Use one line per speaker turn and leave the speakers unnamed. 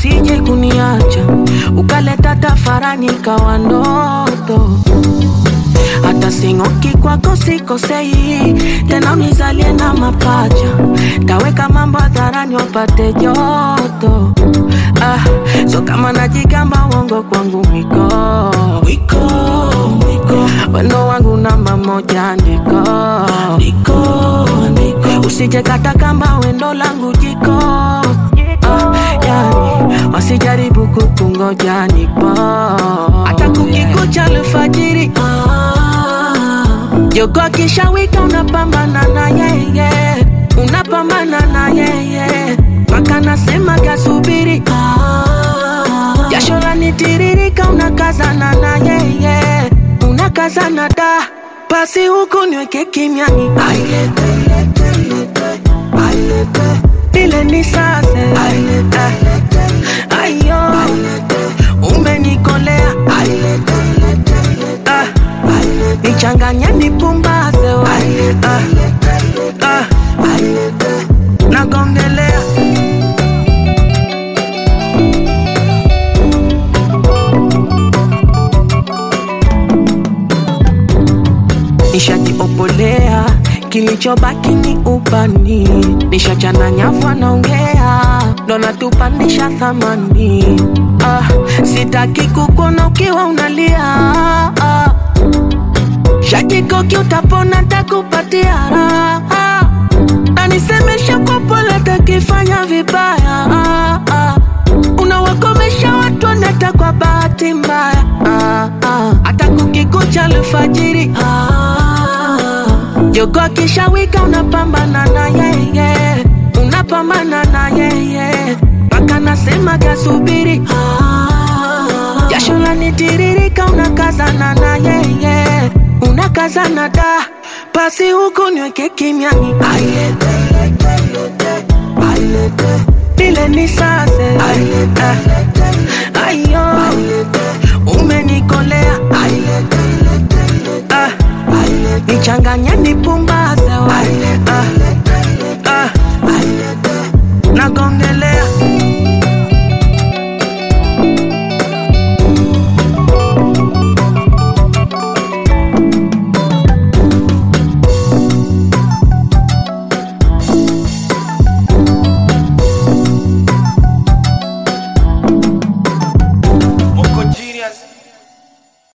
usije kuniacha ukaleta tafarani kawa ndoto hata sing'oki kwako sikosei tena unizalie na mapacha taweka mambo hadharani wapate joto ah, so kama najigamba uongo kwangu mwiko mwiko mwiko wendo wangu namba moja ndiko ndiko ndiko usije kata kamba wendo langu jiko ah, yani wasijaribu kukungoja nipo hata kukikucha alfajiri jogo akishawika unapambana na yeye unapambana na yeye mpaka nasema kasubiri jasho lanitiririka unakazana na yeye unakazana da basi huku niweke kimiani ile ni sase ayo umenikolea ah, nichanganye nipumbaze we ah, ah, nagongelea nishajiopolea kilichobaki ni ubani nishachana nyavu anaongea ndo natupandisha thamani ah, sitaki kukuona ukiwa unalia ah, shakikoki utapona takupatia raha na nisemesha kwa pole takifanya vibaya ah, ah. unawakomesha watu wanata kwa bahati mbaya ah, ah. hata kukikucha alfajiri ah, jogo akishawika unapambana na yeye unapambana na yeye mpaka nasema kasubiri ah, jasho lanitiririka unakazana na yeye unakazana da basi huku niweke kimiani ile ni sase ah,